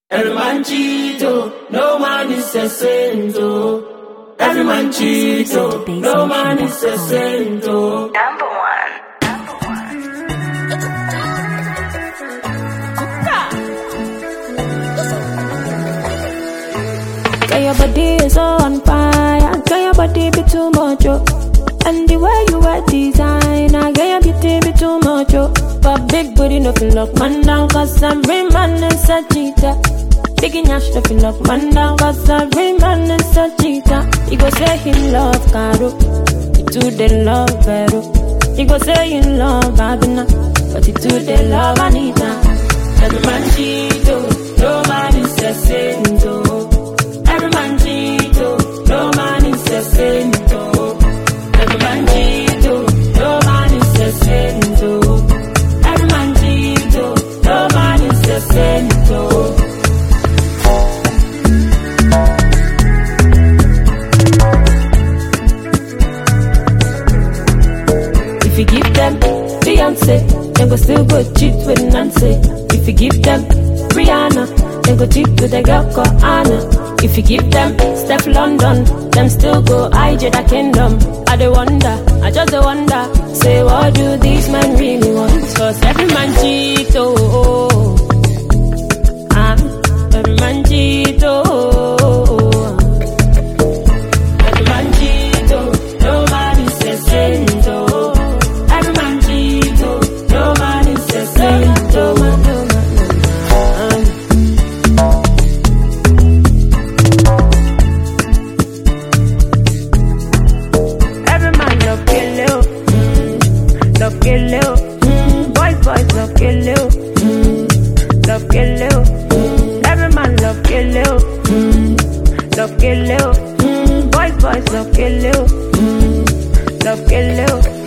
Every man cheat, oh, no man is a saint, oh. Every man cheat, oh, no man is a saint, oh. Number one. Girl, your body is so on fire. Girl, your body be too much, oh. And the way you wear designer, girl, your beauty be too much, oh. But big booty no feel lock man down, cause every man is a cheater. Big nyash no feel lock man down, cause every man is a cheater. He go say he love Caro, he too they love Vero. He go say he love Abina, but he too they love Anita. Every man cheat, oh, no man is a saint, oh. Every man cheat, oh, no man is a saint, oh. Every man cheat, oh, no man is a saint, oh. Every man cheat, oh, no man is a saint, oh. If you give them Beyonce, they go still go cheat with Nancy. If you give them Rihanna, they go cheat with a girl called Anna. If you give them Steph London, them still go hide the kingdom. I dey wonder, I just dey wonder, say what do these men really want? Cause every man cheat, oh, oh, oh. Ah, every man cheat, oh, oh, oh. Every man cheat, oh, no man is a saint, oh. Every man cheat, oh, no man is a saint, oh. Every man love kill you, mm, love kill you, mm, boys boys love kill you, mm, love kill you. Mm, every man love kill you, mm, love kill you, mm, boys boys love kill you, mm, love kill you.